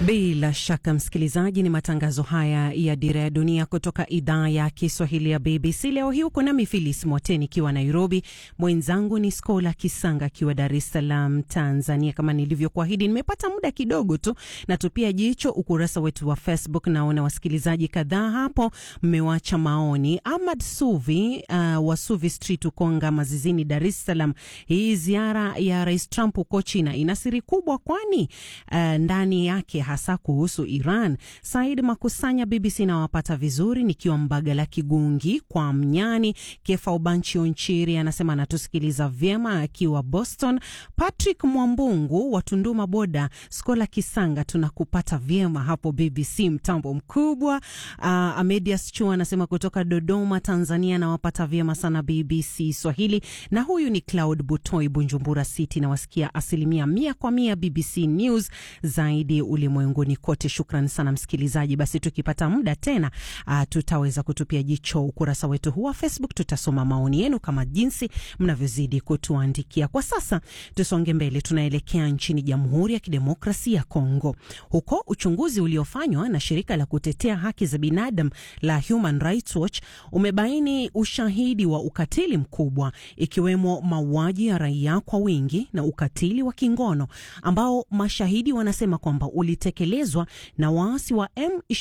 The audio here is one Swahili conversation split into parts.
Bila shaka msikilizaji, ni matangazo haya ya Dira ya Dunia kutoka idhaa ya Kiswahili ya BBC. Leo hii uko nami Filis Mwateni ikiwa Nairobi, mwenzangu ni Skola Kisanga akiwa Dar es Salaam, Tanzania. Kama nilivyokuahidi, nimepata muda kidogo tu natupia jicho ukurasa wetu wa Facebook. Naona wasikilizaji kadhaa hapo mmewacha maoni. Ahmad Suvi uh, wa Suvi Street Ukonga Mazizini, Dar es Salaam, hii ziara ya Rais Trump huko China ina siri kubwa, kwani uh, ndani yake hasa kuhusu Iran. Said Makusanya, BBC nawapata vizuri nikiwa Mbagala Kigungi kwa Mnyani. Kefa Ubanchi Onchiri anasema anatusikiliza vyema akiwa Boston. Patrick Mwambungu wa Tunduma Boda, Skola Kisanga, tunakupata vyema hapo BBC mtambo mkubwa. Uh, Amedias Chua anasema kutoka Dodoma, Tanzania, nawapata vyema sana BBC Swahili. Na huyu ni Cloud Butoi, Bunjumbura City, nawasikia asilimia mia kwa mia BBC News zaidi ulimwenguni kote. Shukran sana msikilizaji. Basi tukipata muda tena, uh, tutaweza kutupia jicho ukurasa wetu huu wa Facebook. Tutasoma maoni yenu kama jinsi mnavyozidi kutuandikia. Kwa sasa tusonge mbele, tunaelekea nchini Jamhuri ya Kidemokrasia ya Kongo. Huko uchunguzi uliofanywa na shirika la kutetea haki za binadamu la Human Rights Watch umebaini ushahidi wa ukatili mkubwa, ikiwemo mauaji ya raia kwa wingi na ukatili wa kingono ambao mashahidi wanasema kwamba ulitekelezwa na waasi wa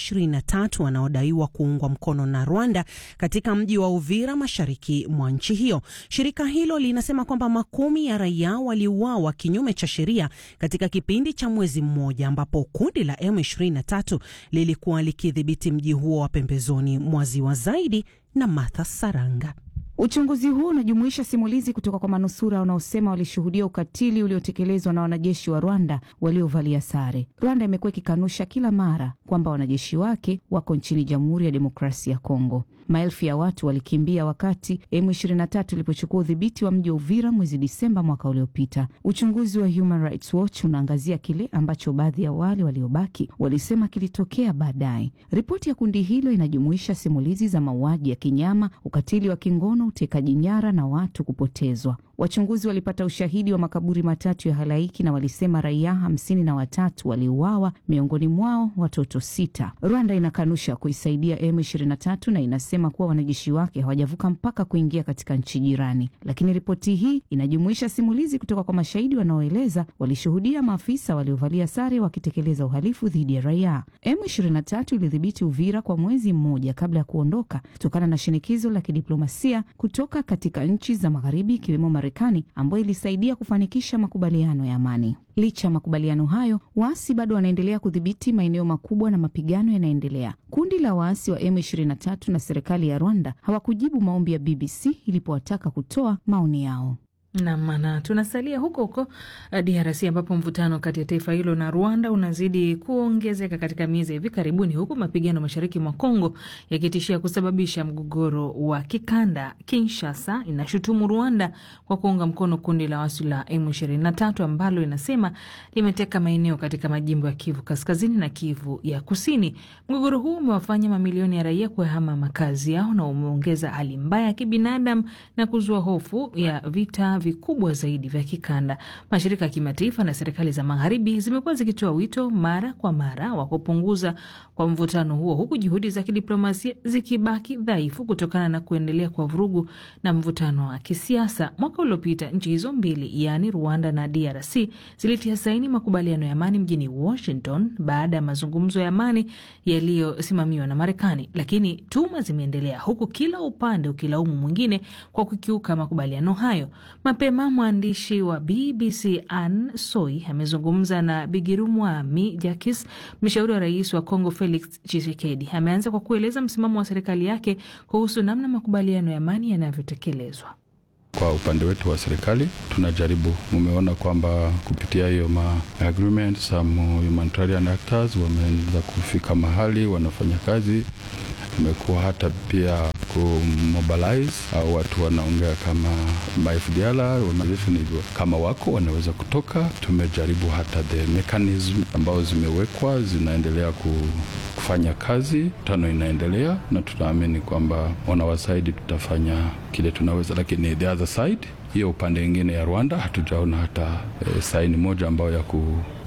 M23 wanaodaiwa kuungwa mkono na Rwanda katika mji wa Uvira mashariki mwa nchi hiyo. Shirika hilo linasema kwamba makumi ya raia waliuawa kinyume cha sheria katika kipindi cha mwezi mmoja, ambapo kundi la M23 lilikuwa likidhibiti mji huo wa pembezoni mwa ziwa. Zaidi na Martha Saranga. Uchunguzi huu unajumuisha simulizi kutoka kwa manusura wanaosema walishuhudia ukatili uliotekelezwa na wanajeshi wa Rwanda waliovalia sare. Rwanda imekuwa ikikanusha kila mara kwamba wanajeshi wake wako nchini Jamhuri ya Demokrasia ya Kongo. Maelfu ya watu walikimbia wakati M23 ilipochukua udhibiti wa mji wa Uvira mwezi Disemba mwaka uliopita. Uchunguzi wa Human Rights Watch unaangazia kile ambacho baadhi ya wale waliobaki walisema kilitokea baadaye. Ripoti ya kundi hilo inajumuisha simulizi za mauaji ya kinyama, ukatili wa kingono, utekaji nyara na watu kupotezwa. Wachunguzi walipata ushahidi wa makaburi matatu ya halaiki na walisema raia hamsini na watatu waliuawa, miongoni mwao watoto sita. Rwanda inakanusha kuisaidia M23 na inasema kuwa wanajeshi wake hawajavuka mpaka kuingia katika nchi jirani, lakini ripoti hii inajumuisha simulizi kutoka kwa mashahidi wanaoeleza walishuhudia maafisa waliovalia sare wakitekeleza uhalifu dhidi ya raia. M23 ilidhibiti Uvira kwa mwezi mmoja kabla ya kuondoka kutokana na shinikizo la kidiplomasia kutoka katika nchi za magharibi ikiwemo Marekani ambayo ilisaidia kufanikisha makubaliano ya amani. Licha ya makubaliano hayo, waasi bado wanaendelea kudhibiti maeneo makubwa na mapigano yanaendelea. Kundi la waasi wa M23 na serikali ya Rwanda hawakujibu maombi ya BBC ilipowataka kutoa maoni yao. Namana tunasalia huko huko DRC ambapo mvutano kati ya taifa hilo na Rwanda unazidi kuongezeka katika miezi ya hivi karibuni, huku mapigano mashariki mwa Kongo yakitishia kusababisha mgogoro wa kikanda. Kinshasa inashutumu Rwanda kwa kuunga mkono kundi la waasi la M23 ambalo inasema limeteka maeneo katika majimbo ya Kivu Kaskazini na Kivu ya Kusini. Mgogoro huu umewafanya mamilioni ya raia kuyahama makazi yao na umeongeza hali mbaya ya kibinadamu na kuzua hofu ya vita vikubwa zaidi vya kikanda. Mashirika ya kimataifa na serikali za magharibi zimekuwa zikitoa wito mara kwa mara wa kupunguza kwa mvutano huo, huku juhudi za kidiplomasia zikibaki dhaifu kutokana na kuendelea kwa vurugu na mvutano wa kisiasa. Mwaka uliopita nchi hizo mbili, yaani Rwanda na DRC, zilitia saini makubaliano ya amani mjini Washington baada ya mazungumzo ya amani yaliyosimamiwa na Marekani, lakini tuma zimeendelea, huku kila upande ukilaumu mwingine kwa kukiuka makubaliano hayo. Mapema mwandishi wa BBC Ann Soi amezungumza na Bigirumwami Jakis, mshauri wa rais wa Kongo Felix Tshisekedi. Ameanza kwa kueleza msimamo wa serikali yake kuhusu namna makubaliano ya amani yanavyotekelezwa. Kwa upande wetu wa serikali tunajaribu, mumeona kwamba kupitia hiyo ma agreement some humanitarian actors wameanza kufika mahali wanafanya kazi. Imekuwa hata pia kumobilize au watu wanaongea kama FDLR organization hivyo, kama wako wanaweza kutoka. Tumejaribu hata the mechanism ambao zimewekwa zinaendelea kufanya kazi, tano inaendelea, na tunaamini kwamba wanawasaidi, tutafanya kile tunaweza, lakini the other side hiyo upande ingine ya Rwanda hatujaona hata e, saini moja ambayo ya, ku,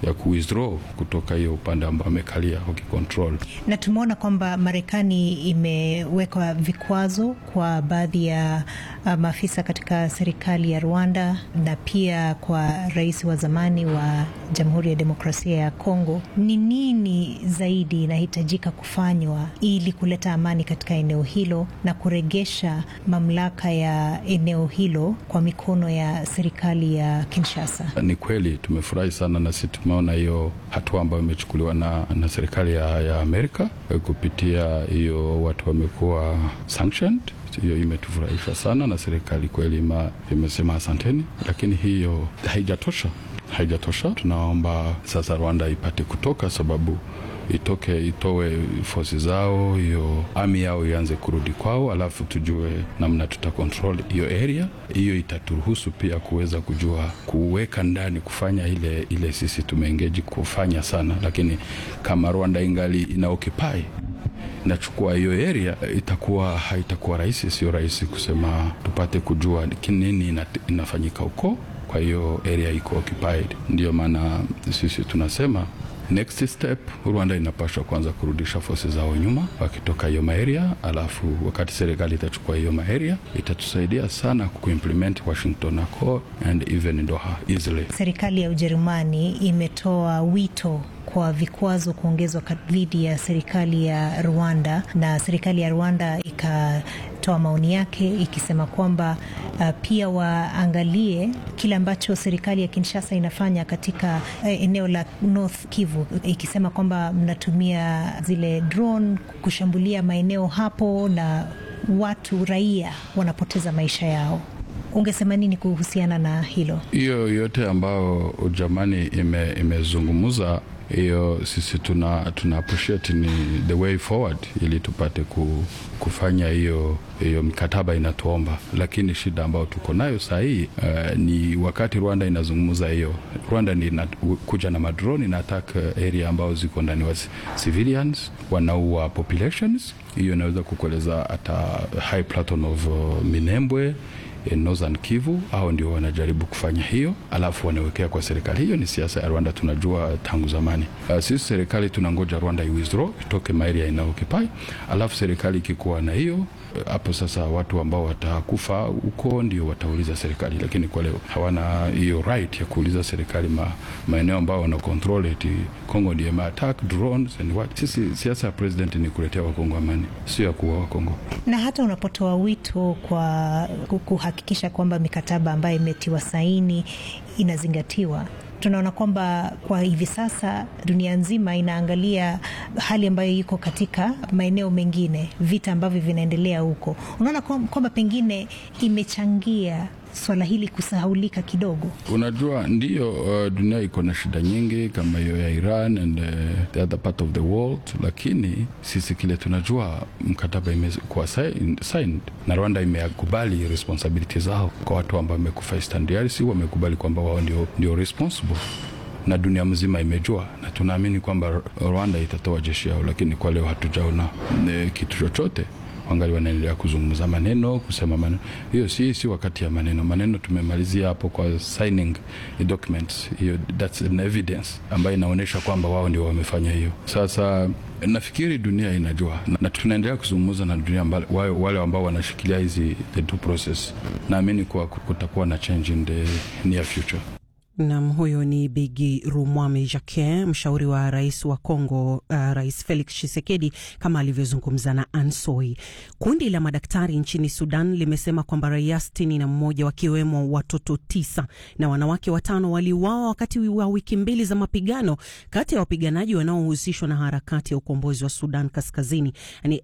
ya ku withdraw kutoka hiyo upande ambao amekalia wakicontrol. Na tumeona kwamba Marekani imeweka vikwazo kwa baadhi ya uh, maafisa katika serikali ya Rwanda na pia kwa rais wa zamani wa Jamhuri ya Demokrasia ya Kongo. Ni nini zaidi inahitajika kufanywa ili kuleta amani katika eneo hilo na kuregesha mamlaka ya eneo hilo kwa mikono ya serikali ya Kinshasa? Ni kweli tumefurahi sana na sisi tumeona hiyo hatua ambayo imechukuliwa na, na serikali ya, ya Amerika kupitia hiyo watu wamekuwa sanctioned hiyo imetufurahisha sana na serikali kweli imesema asanteni, lakini hiyo haijatosha, haijatosha. Tunaomba sasa Rwanda ipate kutoka, sababu itoke itoe fosi zao, hiyo ami yao ianze kurudi kwao, alafu tujue namna tuta control hiyo area. Hiyo itaturuhusu pia kuweza kujua kuweka ndani kufanya ile ile sisi tumeengeji kufanya sana, lakini kama Rwanda ingali ina occupy nachukua hiyo area, itakuwa haitakuwa rahisi, sio rahisi kusema tupate kujua nini inafanyika huko. Kwa hiyo area iko occupied, ndio maana sisi tunasema next step Rwanda inapaswa kwanza kurudisha fosi zao nyuma wakitoka hiyo maeria, alafu wakati serikali itachukua hiyo maeria itatusaidia sana kuimplement Washington Accord and even Doha easily. Serikali ya Ujerumani imetoa wito kwa vikwazo kuongezwa dhidi ya serikali ya Rwanda na serikali ya Rwanda ikatoa maoni yake ikisema kwamba uh, pia waangalie kile ambacho serikali ya Kinshasa inafanya katika uh, eneo la North Kivu, ikisema kwamba mnatumia zile drone kushambulia maeneo hapo na watu raia wanapoteza maisha yao. Ungesema nini kuhusiana na hilo? Hiyo yote ambayo Ujerumani imezungumza ime hiyo sisi tuna, tuna appreciate ni the way forward ili tupate ku, kufanya hiyo hiyo mikataba inatuomba, lakini shida ambayo tuko nayo saa hii uh, ni wakati Rwanda inazungumza hiyo, Rwanda ni kuja na madrone ina attack area ambao ziko ndani wa civilians, wanaua populations. Hiyo inaweza kukueleza hata high plateau of uh, Minembwe Northern Kivu au ndio wanajaribu kufanya hiyo, alafu wanawekea kwa serikali. Hiyo ni siasa ya Rwanda, tunajua tangu zamani. Uh, sisi serikali tunangoja Rwanda iwithdraw itoke maeria ina occupy, alafu serikali ikikuwa na hiyo hapo sasa watu ambao watakufa huko ndio watauliza serikali, lakini kwa leo hawana hiyo right ya kuuliza serikali ma, maeneo ambao wana control eti Kongo ndio attack drones and what. Sisi siasa ya president ni kuletea wakongo amani, sio ya kuua wakongo. Na hata unapotoa wito kwa kuhakikisha kwamba mikataba ambayo imetiwa saini inazingatiwa tunaona kwamba kwa hivi sasa dunia nzima inaangalia hali ambayo iko katika maeneo mengine, vita ambavyo vinaendelea huko. Unaona kwamba pengine imechangia swala hili kusahaulika kidogo. Unajua, ndiyo uh, dunia iko na shida nyingi kama hiyo ya Iran and uh, the other part of the world, lakini sisi kile tunajua mkataba imekuwa signed na Rwanda imekubali responsibility zao kwa watu ambao wamekufa Eastern DRC, wamekubali kwamba wao ndio, ndio responsible na dunia mzima imejua, na tunaamini kwamba Rwanda itatoa jeshi yao, lakini kwa leo hatujaona kitu chochote wangali wanaendelea kuzungumza maneno kusema maneno. Hiyo si, si wakati ya maneno. Maneno tumemalizia hapo kwa signing documents, hiyo that's an evidence ambayo inaonyesha kwamba wao ndio wamefanya hiyo. Sasa nafikiri dunia inajua na tunaendelea kuzungumza na dunia mbali, wale ambao wanashikilia hizi the two process. Naamini kuwa kutakuwa na change in the near future. Nam, huyo ni Bigi Rumwami Jacquin, mshauri wa rais wa Congo, uh, Rais Felix Tshisekedi, kama alivyozungumza na Ansoi. Kundi la madaktari nchini Sudan limesema kwamba raia sitini na mmoja wakiwemo watoto tisa na wanawake watano waliuawa wakati wa wiki mbili za mapigano kati ya wapiganaji wanaohusishwa na harakati ya ukombozi wa Sudan Kaskazini, yani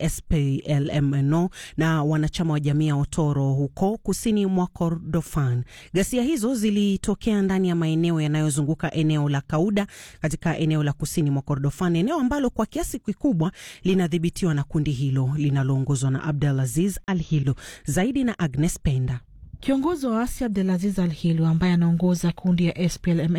SPLMNO, na wanachama wa jamii ya Otoro huko kusini mwa Kordofan. Ghasia hizo zilitokea ndani ya maeneo yanayozunguka eneo la Kauda katika eneo la kusini mwa Kordofan, eneo ambalo kwa kiasi kikubwa linadhibitiwa na kundi hilo linaloongozwa na Abdulaziz Al Hilo. Zaidi na Agnes Penda. Kiongozi wa waasi Abdulaziz Al Hilo ambaye anaongoza kundi ya SPLMN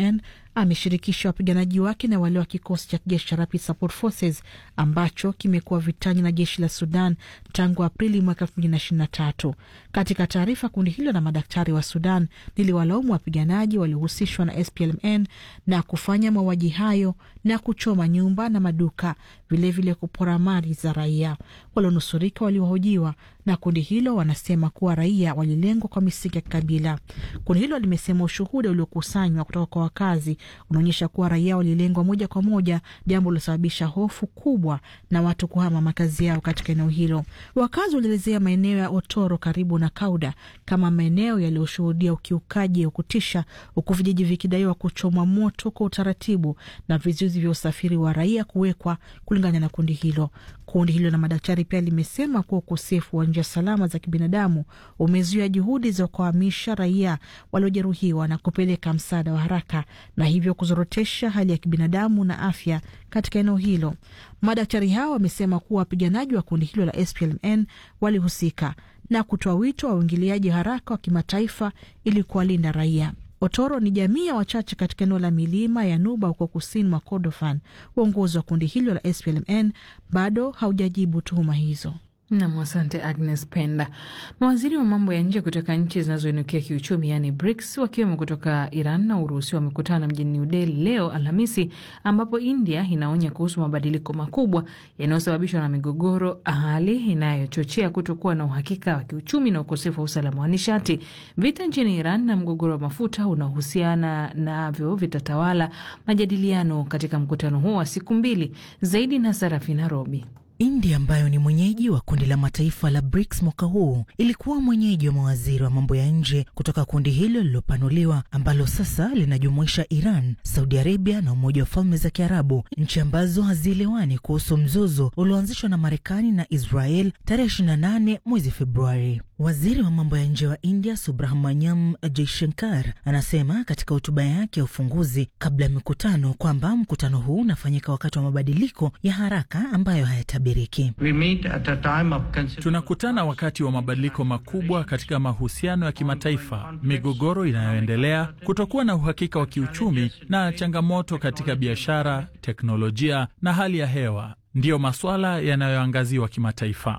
ameshirikisha wapiganaji wake na wale wa kikosi cha kijeshi cha Rapid Support Forces ambacho kimekuwa vitani na jeshi la Sudan tangu Aprili mwaka elfu mbili na ishirini na tatu. Katika taarifa, kundi hilo la madaktari wa Sudan liliwalaumu wapiganaji waliohusishwa na SPLMN na kufanya mauaji hayo na kuchoma nyumba na maduka, vilevile vile kupora mali za raia. Walionusurika waliwahojiwa na kundi hilo wanasema kuwa raia walilengwa kwa misingi ya kikabila. Kundi hilo limesema ushuhuda uliokusanywa kutoka kwa wakazi unaonyesha kuwa raia walilengwa moja kwa moja, jambo lilosababisha hofu kubwa na watu kuhama makazi yao katika eneo hilo. Wakazi walielezea maeneo ya Otoro karibu na Kauda kama maeneo yaliyoshuhudia ukiukaji wa kutisha, huku vijiji vikidaiwa kuchomwa moto kwa utaratibu na vizuizi vya usafiri wa raia kuwekwa, kulingana na kundi hilo. Kundi hilo la madaktari pia limesema kuwa ukosefu wa njia salama za kibinadamu umezuia juhudi za kuhamisha raia waliojeruhiwa na kupeleka msaada wa haraka na hivyo kuzorotesha hali ya kibinadamu na afya katika eneo hilo. Madaktari hao wamesema kuwa wapiganaji wa kundi hilo la SPLM walihusika na kutoa wito wa uingiliaji haraka wa kimataifa ili kuwalinda raia. Otoro ni jamii ya wachache katika eneo la milima ya Nuba huko kusini mwa Kordofan. Uongozi wa kundi hilo la SPLM bado haujajibu tuhuma hizo. Nam, asante Agnes Penda. Mawaziri wa mambo ya nje kutoka nchi zinazoinukia kiuchumi, yaani BRICS, wakiwemo kutoka Iran na Urusi wamekutana mjini New Delhi leo Alhamisi, ambapo India inaonya kuhusu mabadiliko makubwa yanayosababishwa na migogoro, hali inayochochea kutokuwa na uhakika wa kiuchumi na ukosefu wa usalama wa nishati. Vita nchini Iran na mgogoro wa mafuta unaohusiana navyo vitatawala majadiliano katika mkutano huo wa siku mbili. Zaidi na Sarafi Nairobi. India ambayo ni mwenyeji wa kundi la mataifa la BRICS mwaka huu ilikuwa mwenyeji wa mawaziri wa mambo ya nje kutoka kundi hilo lililopanuliwa ambalo sasa linajumuisha Iran, Saudi Arabia na Umoja wa Falme za Kiarabu, nchi ambazo hazielewani kuhusu mzozo ulioanzishwa na Marekani na Israel tarehe 28 mwezi Februari. Waziri wa mambo ya nje wa India Subrahmanyam Jaishankar anasema katika hotuba yake ya ufunguzi kabla ya mikutano kwamba mkutano huu unafanyika wakati wa mabadiliko ya haraka ambayo hayatabiriki. Tunakutana wakati wa mabadiliko makubwa katika mahusiano ya kimataifa, migogoro inayoendelea, kutokuwa na uhakika wa kiuchumi na changamoto katika biashara, teknolojia na hali ya hewa ndiyo masuala yanayoangaziwa kimataifa.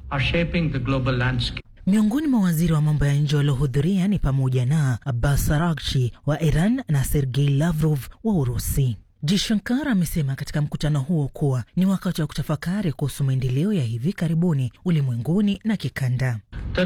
Miongoni mwa waziri wa mambo ya nje waliohudhuria ni pamoja na Abbas Araghchi wa Iran na Sergei Lavrov wa Urusi. Jishankar amesema katika mkutano huo kuwa ni wakati wa kutafakari kuhusu maendeleo ya hivi karibuni ulimwenguni na kikanda.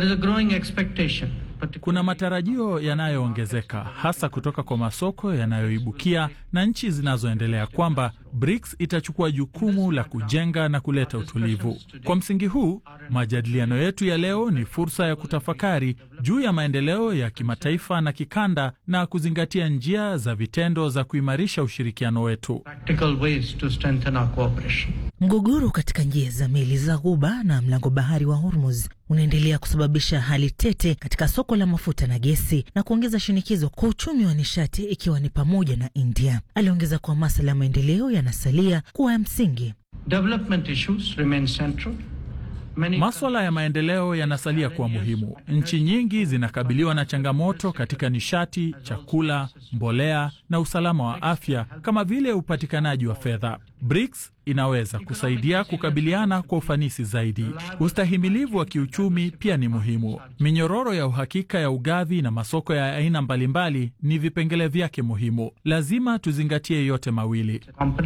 Kuna matarajio yanayoongezeka hasa kutoka kwa masoko yanayoibukia na nchi zinazoendelea kwamba BRICS itachukua jukumu la kujenga na kuleta utulivu. Kwa msingi huu, majadiliano yetu ya leo ni fursa ya kutafakari juu ya maendeleo ya kimataifa na kikanda na kuzingatia njia za vitendo za kuimarisha ushirikiano wetu. Mgogoro katika njia za meli za Ghuba na mlango bahari wa Hormuz unaendelea kusababisha hali tete katika soko la mafuta na gesi na kuongeza shinikizo kwa uchumi wa nishati ikiwa ni pamoja na India. Aliongeza kuwa masuala ya maendeleo yanasalia kuwa ya msingi. Maswala ya maendeleo yanasalia kuwa muhimu. Nchi nyingi zinakabiliwa na changamoto katika nishati, chakula, mbolea na usalama wa afya kama vile upatikanaji wa fedha. BRICS inaweza kusaidia kukabiliana kwa ufanisi zaidi. Ustahimilivu wa kiuchumi pia ni muhimu. Minyororo ya uhakika ya ugavi na masoko ya aina mbalimbali ni vipengele vyake muhimu. Lazima tuzingatie yote mawili.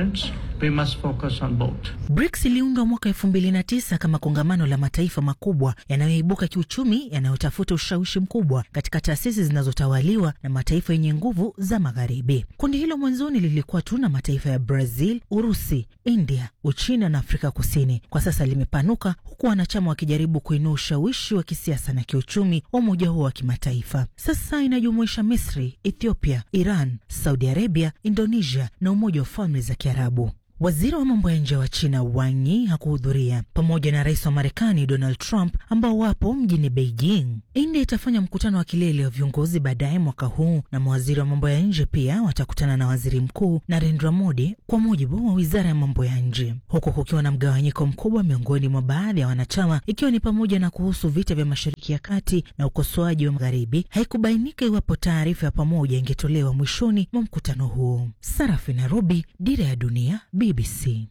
BRICS iliundwa mwaka elfu mbili na tisa kama kongamano la mataifa makubwa yanayoibuka kiuchumi yanayotafuta ushawishi mkubwa katika taasisi zinazotawaliwa na mataifa yenye nguvu za Magharibi. Kundi hilo mwanzoni lilikuwa tu na mataifa ya Brazil, Urusi, India, Uchina na Afrika Kusini. Kwa sasa limepanuka huku wanachama wakijaribu kuinua ushawishi wa kisiasa na kiuchumi wa umoja huo wa kimataifa. Sasa inajumuisha Misri, Ethiopia, Iran, Saudi Arabia, Indonesia na Umoja wa Falme za Kiarabu. Waziri wa mambo ya nje wa China Wang Yi hakuhudhuria pamoja na rais wa Marekani Donald Trump ambao wapo mjini Beijing. India itafanya mkutano wa kilele wa viongozi baadaye mwaka huu, na mawaziri wa mambo ya nje pia watakutana na waziri mkuu Narendra Modi, kwa mujibu wa wizara ya mambo ya nje, huku kukiwa na mgawanyiko mkubwa miongoni mwa baadhi ya wanachama, ikiwa ni pamoja na kuhusu vita vya Mashariki ya Kati na ukosoaji wa Magharibi. Haikubainika iwapo taarifa ya pamoja ingetolewa mwishoni mwa mkutano huo. Sarafi Nairobi, Dira ya Dunia, BBC.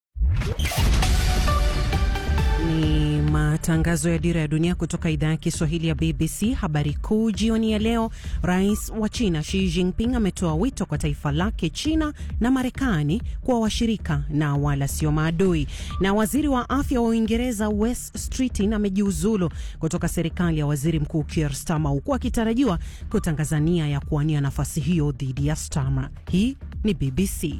Ni matangazo ya Dira ya Dunia kutoka idhaa ya Kiswahili ya BBC. Habari kuu jioni ya leo: Rais wa China Xi Jinping ametoa wito kwa taifa lake China na Marekani kuwa washirika na wala sio maadui. Na waziri wa afya wa Uingereza Wes Streeting amejiuzulu kutoka serikali ya waziri mkuu Keir Starmer, huku akitarajiwa kutangaza nia ya kuwania nafasi hiyo dhidi ya Starmer. Hii ni BBC.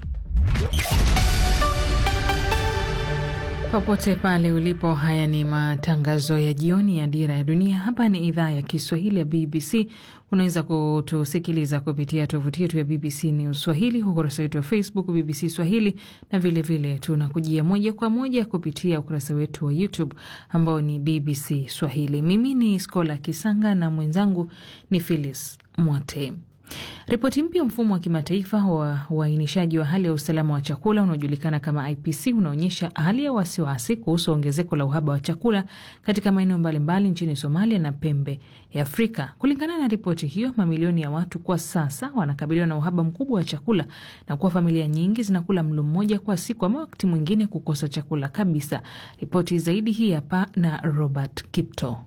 Popote pale ulipo, haya ni matangazo ya jioni ya Dira ya Dunia. Hapa ni idhaa ya Kiswahili ya BBC. Unaweza kutusikiliza kupitia tovuti yetu ya BBC News Swahili, ukurasa wetu wa Facebook BBC Swahili, na vilevile tunakujia moja kwa moja kupitia ukurasa wetu wa YouTube ambao ni BBC Swahili. Mimi ni Skola Kisanga na mwenzangu ni Phyllis Mwote. Ripoti mpya mfumo wa kimataifa wa uainishaji wa hali ya usalama wa chakula unaojulikana kama IPC unaonyesha hali ya wasiwasi kuhusu ongezeko la uhaba wa chakula katika maeneo mbalimbali nchini Somalia na pembe ya Afrika. Kulingana na ripoti hiyo, mamilioni ya watu kwa sasa wanakabiliwa na uhaba mkubwa wa chakula na kuwa familia nyingi zinakula mlo mmoja kwa siku, ama wakati mwingine kukosa chakula kabisa. Ripoti zaidi hii hapa na Robert Kipto.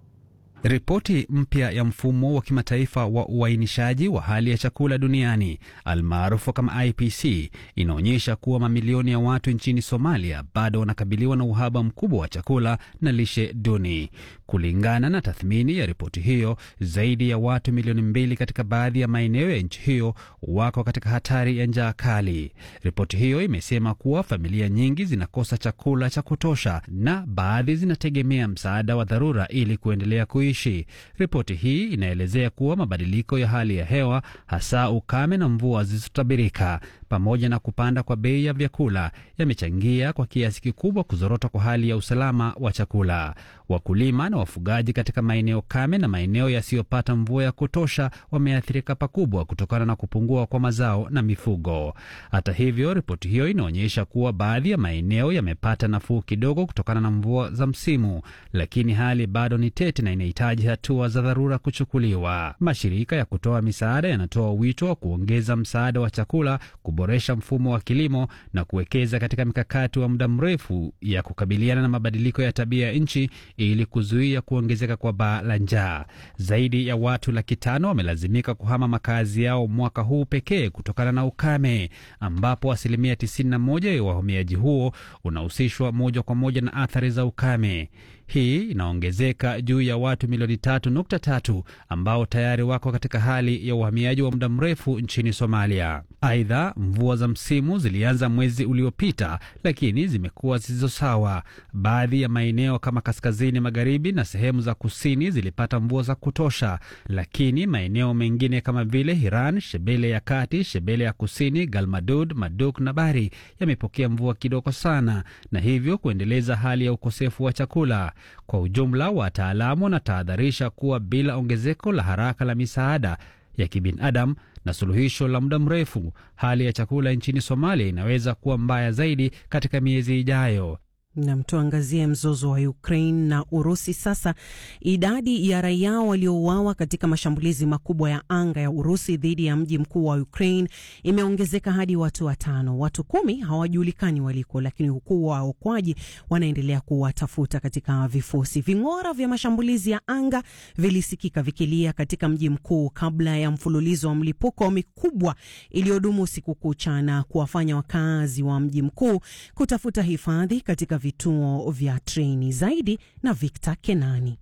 Ripoti mpya ya mfumo wa kimataifa wa uainishaji wa hali ya chakula duniani almaarufu kama IPC inaonyesha kuwa mamilioni ya watu nchini Somalia bado wanakabiliwa na uhaba mkubwa wa chakula na lishe duni. Kulingana na tathmini ya ripoti hiyo, zaidi ya watu milioni mbili katika baadhi ya maeneo ya nchi hiyo wako katika hatari ya njaa kali. Ripoti hiyo imesema kuwa familia nyingi zinakosa chakula cha kutosha na baadhi zinategemea msaada wa dharura ili kuendelea kuishi. Ripoti hii inaelezea kuwa mabadiliko ya hali ya hewa, hasa ukame na mvua zisizotabirika, pamoja na kupanda kwa bei ya vyakula yamechangia kwa kiasi kikubwa kuzorota kwa hali ya usalama wa chakula. Wakulima na wafugaji katika maeneo kame na maeneo yasiyopata mvua ya kutosha wameathirika pakubwa kutokana na kupungua kwa mazao na mifugo. Hata hivyo, ripoti hiyo inaonyesha kuwa baadhi ya maeneo yamepata nafuu kidogo kutokana na mvua za msimu, lakini hali bado ni tete na inahitaji hatua za dharura kuchukuliwa. Mashirika ya kutoa misaada yanatoa wito wa kuongeza msaada wa chakula, kuboresha mfumo wa kilimo na kuwekeza katika mikakati wa muda mrefu ya kukabiliana na mabadiliko ya tabia ya nchi ili kuzuia kuongezeka kwa baa la njaa. Zaidi ya watu laki tano wamelazimika kuhama makazi yao mwaka huu pekee kutokana na ukame, ambapo asilimia 91 ya wahamiaji huo unahusishwa moja kwa moja na athari za ukame. Hii inaongezeka juu ya watu milioni tatu nukta tatu ambao tayari wako katika hali ya uhamiaji wa muda mrefu nchini Somalia. Aidha, mvua za msimu zilianza mwezi uliopita, lakini zimekuwa zisizo sawa. Baadhi ya maeneo kama kaskazini magharibi na sehemu za kusini zilipata mvua za kutosha, lakini maeneo mengine kama vile Hiran, Shebele ya kati, Shebele ya kusini, Galmadud, Maduk na Bari yamepokea mvua kidogo sana, na hivyo kuendeleza hali ya ukosefu wa chakula. Kwa ujumla, wataalamu wanatahadharisha kuwa bila ongezeko la haraka la misaada ya kibinadamu na suluhisho la muda mrefu, hali ya chakula nchini Somalia inaweza kuwa mbaya zaidi katika miezi ijayo. Nam, tuangazie mzozo wa Ukraine na Urusi sasa. Idadi ya raia waliouawa katika mashambulizi makubwa ya anga ya Urusi dhidi ya mji mkuu wa Ukraine imeongezeka hadi watu watano. Watu kumi hawajulikani waliko, lakini huku waokoaji wanaendelea kuwatafuta katika vifusi. Ving'ora vya mashambulizi ya anga vilisikika vikilia katika mji mkuu kabla ya mfululizo wa mlipuko mikubwa iliyodumu usiku kucha na kuwafanya wakazi wa mji mkuu kutafuta hifadhi katika vituo vya treni. Zaidi na Victor Kenani.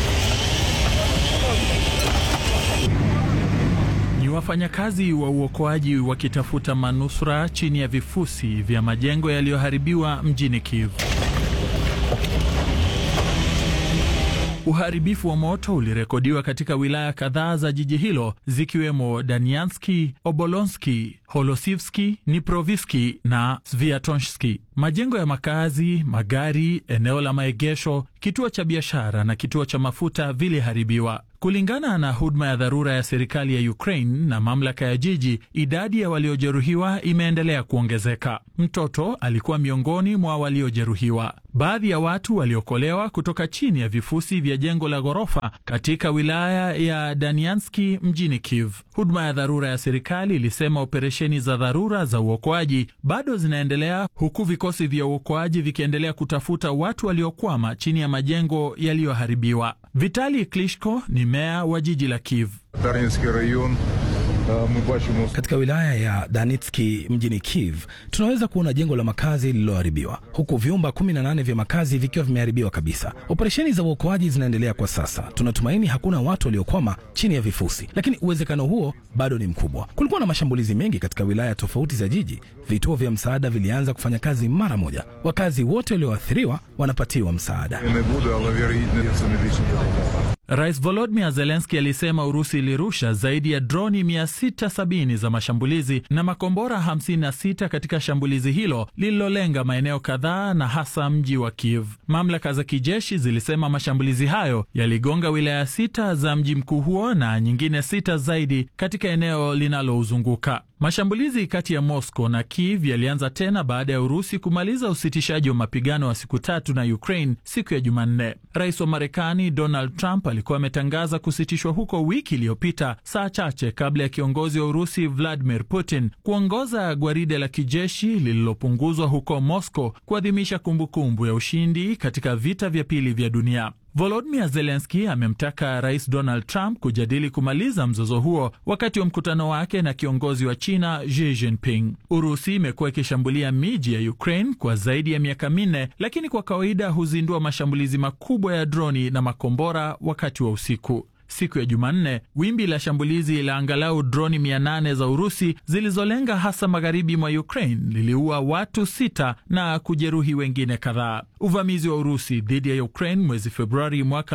Ni wafanyakazi wa uokoaji wakitafuta manusura chini ya vifusi vya majengo yaliyoharibiwa mjini Kiev. Uharibifu wa moto ulirekodiwa katika wilaya kadhaa za jiji hilo zikiwemo Danianski, Obolonski, Holosivski, Niproviski na Sviatonski. Majengo ya makazi, magari, eneo la maegesho, kituo cha biashara na kituo cha mafuta viliharibiwa. Kulingana na huduma ya dharura ya serikali ya Ukraine na mamlaka ya jiji, idadi ya waliojeruhiwa imeendelea kuongezeka. Mtoto alikuwa miongoni mwa waliojeruhiwa. Baadhi ya watu waliokolewa kutoka chini ya vifusi vya jengo la ghorofa katika wilaya ya Danianski mjini Kiev. Huduma ya dharura ya serikali ilisema operesheni za dharura za uokoaji bado zinaendelea huku vikosi vya uokoaji vikiendelea kutafuta watu waliokwama chini ya majengo yaliyoharibiwa. Vitali Klitschko ni meya wa jiji la Kiev. Katika wilaya ya Danitski mjini Kiev tunaweza kuona jengo la makazi lililoharibiwa huku vyumba 18 vya makazi vikiwa vimeharibiwa kabisa. Operesheni za uokoaji zinaendelea kwa sasa. Tunatumaini hakuna watu waliokwama chini ya vifusi, lakini uwezekano huo bado ni mkubwa. Kulikuwa na mashambulizi mengi katika wilaya tofauti za jiji. Vituo vya msaada vilianza kufanya kazi mara moja. Wakazi wote walioathiriwa wanapatiwa msaada. Rais Volodymyr Zelensky alisema Urusi ilirusha zaidi ya droni 670 za mashambulizi na makombora 56 katika shambulizi hilo lililolenga maeneo kadhaa na hasa mji wa Kiev. Mamlaka za kijeshi zilisema mashambulizi hayo yaligonga wilaya sita za mji mkuu huo na nyingine sita zaidi katika eneo linalouzunguka. Mashambulizi kati ya Moscow na Kiev yalianza tena baada ya Urusi kumaliza usitishaji wa mapigano wa siku tatu na Ukraine siku ya Jumanne. Rais wa Marekani Donald Trump alikuwa ametangaza kusitishwa huko wiki iliyopita, saa chache kabla ya kiongozi wa Urusi Vladimir Putin kuongoza gwaride la kijeshi lililopunguzwa huko Moscow kuadhimisha kumbukumbu ya ushindi katika vita vya pili vya dunia. Volodymyr Zelensky amemtaka Rais Donald Trump kujadili kumaliza mzozo huo wakati wa mkutano wake na kiongozi wa China Xi Jinping. Urusi imekuwa ikishambulia miji ya Ukraine kwa zaidi ya miaka minne, lakini kwa kawaida huzindua mashambulizi makubwa ya droni na makombora wakati wa usiku. Siku ya Jumanne, wimbi la shambulizi la angalau droni 800 za Urusi zilizolenga hasa magharibi mwa Ukraine liliua watu sita na kujeruhi wengine kadhaa. Uvamizi wa Urusi dhidi ya Ukraine mwezi Februari mwaka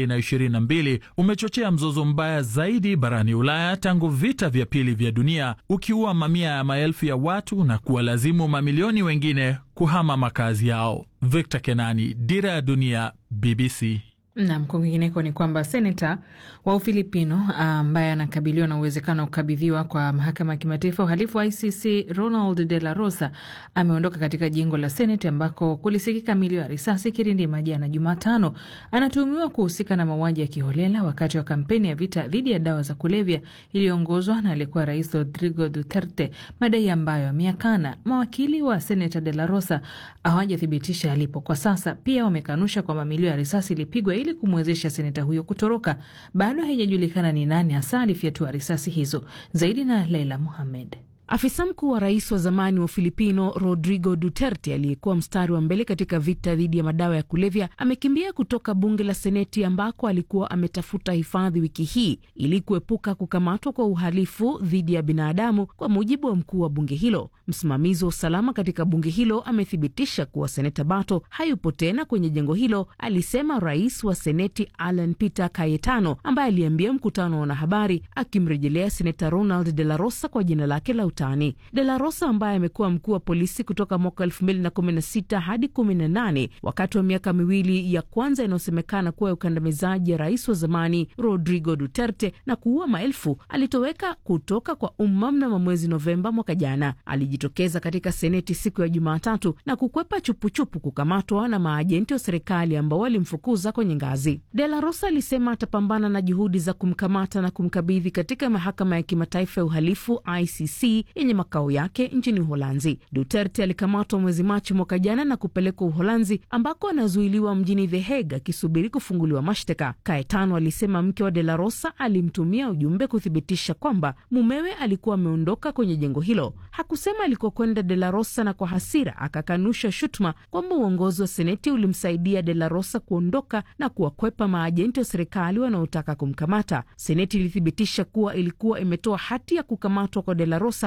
2022 umechochea mzozo mbaya zaidi barani Ulaya tangu vita vya pili vya dunia, ukiua mamia ya maelfu ya watu na kuwalazimu mamilioni wengine kuhama makazi yao. Victor Kenani, Dira ya Dunia, BBC. Nam, kwingineko ni kwamba seneta wa Ufilipino ambaye anakabiliwa na uwezekano wa kukabidhiwa kwa mahakama ya kimataifa uhalifu wa ICC Ronald de la Rosa ameondoka katika jengo la Seneti ambako kulisikika milio ya risasi kirindima jana Jumatano. Anatuhumiwa kuhusika na mauaji ya kiholela wakati wa kampeni ya vita dhidi ya dawa za kulevya iliyoongozwa na aliyekuwa rais Rodrigo Duterte, madai ambayo ameyakana. Mawakili wa seneta de la Rosa hawajathibitisha alipo kwa sasa. Pia wamekanusha kwamba milio ya risasi ilipigwa ili kumwezesha seneta huyo kutoroka. Bado haijajulikana ni nani hasa alifyatua risasi hizo. Zaidi na Leila Muhamed. Afisa mkuu wa rais wa zamani wa Ufilipino Rodrigo Duterte aliyekuwa mstari wa mbele katika vita dhidi ya madawa ya kulevya amekimbia kutoka bunge la Seneti ambako alikuwa ametafuta hifadhi wiki hii ili kuepuka kukamatwa kwa uhalifu dhidi ya binadamu, kwa mujibu wa mkuu wa bunge hilo. Msimamizi wa usalama katika bunge hilo amethibitisha kuwa seneta Bato hayupo tena kwenye jengo hilo, alisema rais wa Seneti Alan Peter Cayetano, ambaye aliambia mkutano wa wanahabari akimrejelea seneta Ronald de la Rosa kwa jina lake la utani. De la Rosa ambaye amekuwa mkuu wa polisi kutoka mwaka elfu mbili na kumi na sita hadi kumi na nane wakati wa miaka miwili ya kwanza inayosemekana kuwa ya ukandamizaji ya rais wa zamani Rodrigo Duterte na kuua maelfu, alitoweka kutoka kwa umma mnamo mwezi Novemba mwaka jana. Alijitokeza katika seneti siku ya Jumatatu na kukwepa chupuchupu kukamatwa na maajenti wa serikali ambao walimfukuza kwenye ngazi. De la Rosa alisema atapambana na juhudi za kumkamata na kumkabidhi katika mahakama ya kimataifa ya uhalifu ICC yenye makao yake nchini Uholanzi. Duterte alikamatwa mwezi Machi mwaka jana na kupelekwa Uholanzi ambako anazuiliwa mjini The Hague akisubiri kufunguliwa mashtaka. Kaetano alisema mke wa De la Rosa alimtumia ujumbe kuthibitisha kwamba mumewe alikuwa ameondoka kwenye jengo hilo. Hakusema alikokwenda De la Rosa, na kwa hasira akakanusha shutuma kwamba uongozi wa seneti ulimsaidia De la Rosa kuondoka na kuwakwepa maajenti wa serikali wanaotaka kumkamata. Seneti ilithibitisha kuwa ilikuwa imetoa hati ya kukamatwa kwa De la Rosa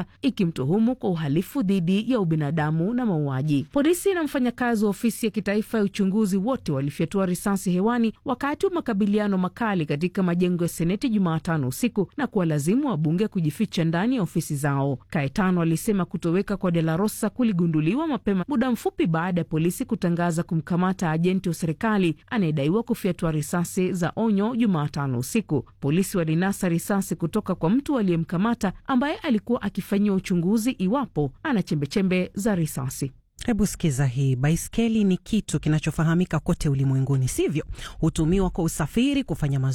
Ufaransa ikimtuhumu kwa uhalifu dhidi ya ubinadamu na mauaji. Polisi na mfanyakazi wa ofisi ya kitaifa ya uchunguzi wote walifyatua risasi hewani wakati wa makabiliano makali katika majengo ya seneti Jumatano usiku na kuwalazimu wabunge kujificha ndani ya ofisi zao. Kaetano alisema kutoweka kwa De La Rosa kuligunduliwa mapema muda mfupi baada ya polisi kutangaza kumkamata ajenti wa serikali anayedaiwa kufyatua risasi za onyo Jumatano usiku. Polisi walinasa risasi kutoka kwa mtu aliyemkamata ambaye alikuwa akifanyiwa uchunguzi iwapo ana chembechembe za risasi. Hebu sikiza hii. Baiskeli ni kitu kinachofahamika kote ulimwenguni, sivyo? Hutumiwa kwa usafiri, kufanya